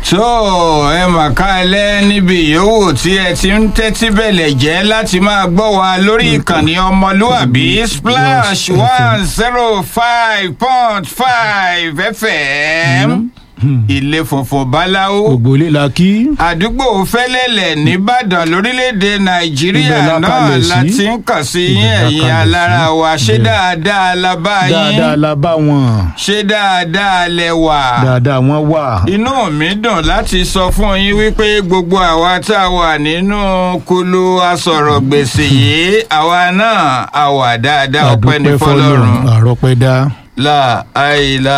tó ẹ mà kálẹ̀ níbi yòówù tí ẹ ti ń tẹ́tí bẹ̀lẹ̀ jẹ́ láti máa gbọ́ wa lórí ìkànnì ọmọlúàbí splash one zero five point five fm ilé funfun báláwo gbogbo ilé la kí. àdúgbò fẹlẹlẹ nìbàdàn lórílẹ̀èdè nàìjíríà Ibẹ̀ la náà kalẹ̀ sí. la ti ń kàn sí yín Ibẹ̀ la ẹ̀yin kalẹ̀ alára sí. wa ṣé Ibẹ̀. dáadáa la bá yín dáadáa la bá wọn. ṣé dáadáa lẹ wà dáadáa wọn wà. inú mi dùn láti sọ fún yín wípé gbogbo àwa tá a wà nínú kulu asọ̀rọ̀ gbèsè yìí àwa náà a wà dáadáa ọpẹ́ ní Àdúpẹ́ fọlọ́run àrọ́pẹ́ dá. la àìlá